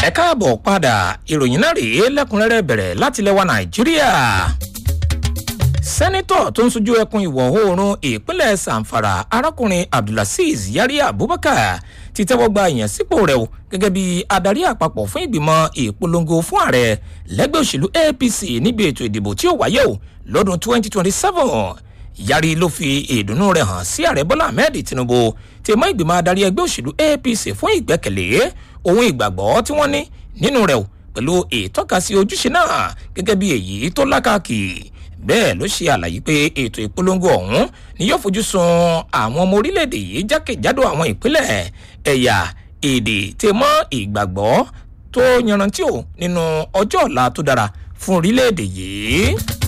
ẹ káàbọ̀ padà ìròyìn náà rèé lẹ́kùnrẹ́rẹ́ bẹ̀rẹ̀ láti lẹ́wà nàìjíríà sẹ́nitọ̀ tó ń sojú ẹkùn ìwọ̀ oòrùn ìpínlẹ̀ sanfara arákùnrin abdulaziz yari abubakar ti tẹ́wọ́ gba ìyànsípò rẹ̀ o gẹ́gẹ́ bí adarí àpapọ̀ fún ìgbìmọ̀ ìpolongo fún ààrẹ lẹ́gbẹ́ òṣèlú apc níbi ètò ìdìbò tí ó wáyé o lọ́dún 2027 yari ló fi ìdùnnú rẹ̀ hàn sí ààrẹ bọ́lá ahmed tinubu tí mọ́ ìgbìmọ̀ adarí ẹgbẹ́ òṣèlú apc fún ìgbẹ́kẹ̀lé ohun ìgbàgbọ́ tí wọ́n ní nínú rẹ̀ o pẹ̀lú ìtọ́kasí ojúṣe náà gẹ́gẹ́ bí èyí tó lákàkì bẹ́ẹ̀ ló ṣe àlàyé pé ètò ìpolongo ọ̀hún ni yóò fojú sun àwọn ọmọ orílẹ̀-èdè yìí jákèjádò àwọn ìpínlẹ̀ ẹ̀yà èdè tè mọ́ ìgbàgbọ́ tó yanrantí ò nínú ọjọ́ ọ̀la tó dára fún orílẹ̀-èdè yìí.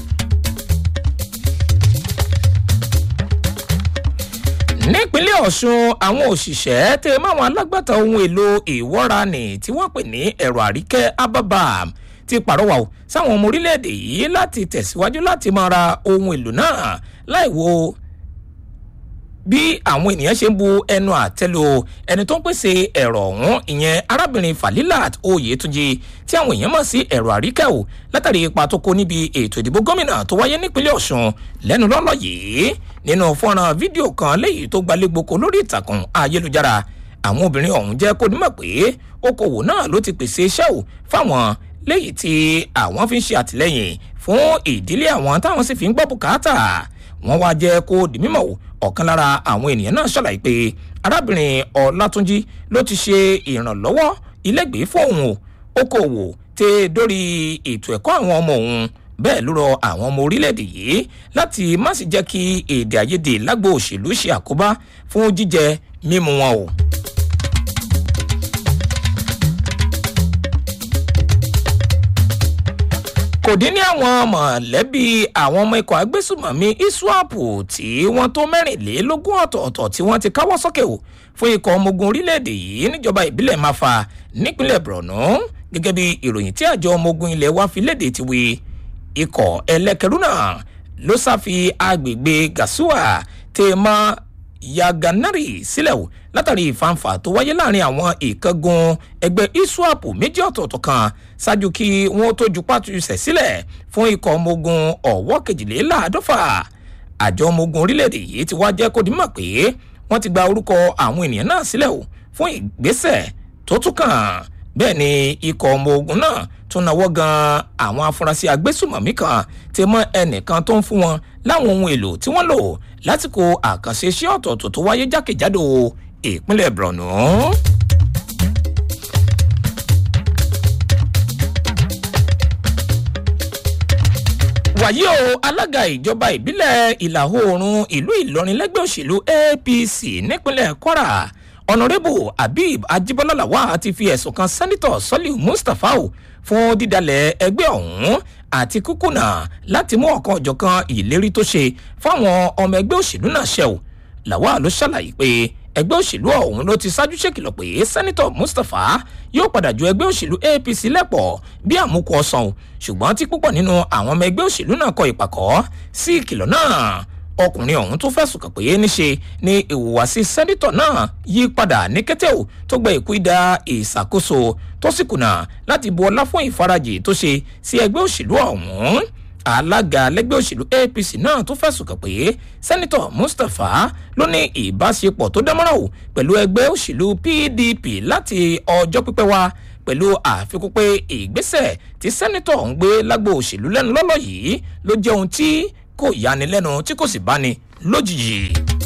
nípínlẹ̀ ọ̀sùn àwọn òṣìṣẹ́ tẹ máwọn alágbàtà ohun èlò ìwọ́ranì tí wọ́n pè ní ẹ̀rọ àríkẹ́ ababam ti pàrọwà o sáwọn ọmọ orílẹ̀-èdè yìí láti tẹ̀síwájú láti máa ra ohun èlò náà láì wo bí àwọn ènìyàn ṣe ń bu ẹnu àtẹ́lu ẹni tó ń pèsè ẹ̀rọ ọ̀hún ìyẹn arábìnrin falilat oyetunji tí àwọn èèyàn mọ̀ sí ẹ̀rọ àríkẹ́ o látàrí ipa tó kó níbi ètò ìdìbò gómìnà tó wáyé nípínlẹ̀ ọ̀sùn lẹ́nu lọ́lọ́ yìí nínú fọ́nrán fídíò kan léyìí tó gbalẹ́gboko lórí ìtàkùn ayélujára àwọn obìnrin ọ̀hún jẹ́ kó nímọ̀ pé okòwò náà ló ti pèsè iṣẹ́ ò fáwọn léyìí tí àwọn fi ń ṣe àtìlẹyìn fún ìdílé àwọn táwọn sì fi ń gbọ́ bùkátà wọ́n wá jẹ́ kó di mímọ̀ ọ̀kan lára àwọn ènìyàn náà ṣàlàyé pé arábìnrin ọlátúnjí ló ti ṣe ìrànlọ́wọ́ ilégbèé fún òun okòwò tẹ dórí ètò ẹ̀kọ́ àwọn ọmọ òun bẹ́ẹ̀ ló rọ àwọn ọmọ orílẹ̀-èdè yìí láti má sì jẹ́ kí èdè àìyedè lágbo òṣèlú ṣe àkóbá fún jíjẹ mímu wọn o. kò dín ní àwọn mọ̀lẹ́bí àwọn ọmọ ikọ̀ agbésùmọ̀mí iswap tí wọ́n tó mẹ́rìnlélógún ọ̀tọ̀ọ̀tọ̀ tí wọ́n ti káwọ́ sókè o fún ikọ̀ ọmọ ogun orílẹ̀-èdè yìí níjọba ìbílẹ̀ máfa nípínlẹ̀ borno gẹ́gẹ́ bí ìròyìn tí àjọ ọmọ ogun ilẹ̀ wa fi léde ti wí ikọ̀ ẹlẹ́kẹ̀rú náà ló sáfi agbègbè gasua tèèmọ́ yaganari sílẹ̀ o látàrí ìfanfà tó wáyé láàrin àwọn ìkángun ẹgbẹ́ iswap méjì ọ̀tọ̀ọ̀tọ̀ kan ṣáájú kí wọ́n tó ju pàtúnṣe sílẹ̀ fún ikọ̀ ọmọ ogun ọ̀wọ́ kejìléláàádọ́fà àjọ ọmọ ogun orílẹ̀-èdè yìí ti wá jẹ́ kó dimọ̀ pé wọ́n ti gba orúkọ àwọn ènìyàn náà sílẹ̀ o fún ìgbésẹ̀ tó tún kàn bẹ́ẹ̀ ni ikọ̀ ọmọ ogun náà tún náwó gan àwọn afurasí agbésùmọ̀mí kan ti mọ ẹnìkan tó ń fún wọn láwọn ohun èlò tí wọ́n lò lásìkò àkànṣe iṣẹ́ ọ̀tọ̀ọ̀tọ̀ tó wáyé jákèjádò ìpínlẹ̀ borno. wàyí o alága ìjọba ìbílẹ̀ ìlà oòrùn ìlú ìlọrin lẹ́gbẹ́ òṣèlú apc nípínlẹ̀ kwara ọ̀nàrẹ́bù habib ajibola lawal ti fi ẹ̀sùn kan sẹ́nitọ̀ sọ́líù mustapha o fún dídalẹ̀ ẹgbẹ́ ọ̀hún àti kúkúnà láti mú ọ̀kan ọ̀jọ̀kan ìlérí tó ṣe fáwọn ọmọ ẹgbẹ́ òṣèlú náà ṣẹ o lawal ló ṣàlàyé pé ẹgbẹ́ òṣèlú ọ̀hún ló ti ṣáájú ṣèkìlọ̀ pé sẹ́nitọ̀ mustapha yóò padà ju ẹgbẹ́ òṣèlú apc lẹ́pọ̀ bí àmúkù ọ̀sán ṣùgbọ́n tí púpọ̀ nínú àwọn ọmọ ẹgbẹ́ òṣèlú náà kọ ìpàkọ́ sí ìkìlọ̀ náà ọkùnrin ọ̀hún tó fẹ̀sùn kàn pé níṣe ni ìhùwàsí sẹ́nitọ̀ náà yí padà ní kété ò tó gba ìkú ìdá ìṣàkóso tó sì kùnà láti bu ọlá fún ìfarajì tó ṣe sí ẹgbẹ́ òṣèlú ọ̀hún alága lẹgbẹ́ òṣèlú apc náà tó fẹ̀sùn kàn pé sẹ́nitọ̀ mustapha ló ní ìbáṣepọ̀ tó dámọ́ràn o pẹ̀lú ẹgbẹ́ òṣèlú pdp láti ọjọ́ pípẹ́ wá pẹ̀lú àfikún pé ìgbésẹ̀ tí sẹ́nitọ̀ ń gbé lágbo òṣèlú lẹ́nu lọ́lọ́ yìí ló jẹ́ ohun tí kò yani lẹ́nu tí kò sì báni lójijì.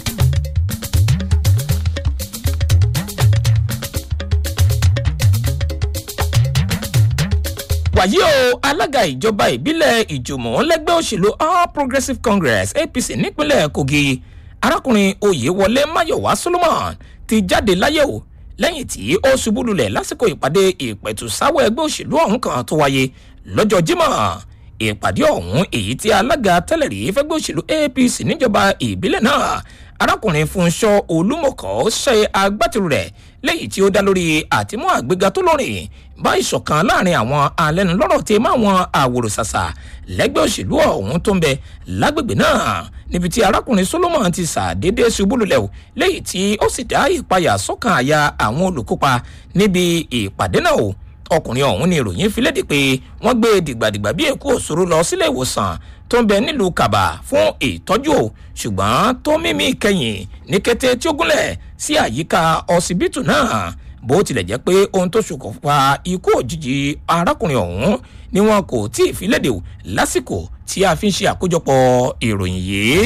wàyí o alága ìjọba ìbílẹ̀ ìjùmọ̀ lẹ́gbẹ́ òṣèlú all progressives congress apc nípínlẹ̀ kogi arákùnrin oyèwọlé mayowa solomon ti jáde láyé o lẹ́yìn tí ó ṣubú lulẹ̀ lásìkò ìpàdé ìpẹ̀tùsáwọ̀ ẹgbẹ́ òṣèlú ọ̀hún kan tó wáyé lọ́jọ́ jimoh ìpàdé ọ̀hún èyí tí alága tẹ́lẹ̀ rí fẹ́gbẹ́ òṣèlú apc níjọba ìbílẹ̀ náà arákùnrin fúnṣọ olúmọkọ ṣe agbátẹrù rẹ̀ lẹ́yìn tí ó dá lórí àtìmú àgbéga tó lórin bá ìṣọ̀kan láàrin àwọn alẹ́nulọ́rọ̀ tí máa wọn àwòrò ṣàṣà lẹ́gbẹ́ òṣèlú ọ̀hún tó ń bẹ lágbègbè náà níbi tí arákùnrin solomon ti ṣàdédé ṣubú lulẹ̀ o lẹ́yìn tí ó sì dá ìpayà sọ́kàn àyà àwọn olùkópa níbi ìpàdé náà o ọkùnrin ọ̀hún ni ìròyìn fi léde pé wọ́n gbé dìgbàdìgbà bí èkó òṣòro lọ sílé ìwòsàn tó ń bẹ nílùú kàbà fún ìtọ́jú o ṣùgbọ́n tó mímí kẹyìn ní kété tí ó gúnlẹ̀ sí àyíká ọsibítù náà bó tilẹ̀ jẹ́ pé ohun tó ṣokùnfà ikú òjijì arákùnrin ọ̀hún ni wọn kò tí ì fi léde o lásìkò tí a fi ń ṣe àkójọpọ̀ ìròyìn yìí.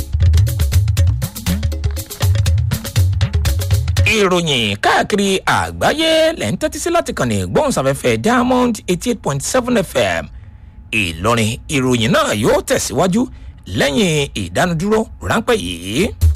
ìròyìn káàkiri àgbáyé lẹ́ ń tẹ́tí sí láti kàn ní gbóhùnsáfẹ́fẹ́ diamond eighty eight point seven fm ìlọrin ìròyìn náà yóò tẹ̀síwájú lẹ́yìn ìdánudúró ráńpẹ́ yìí.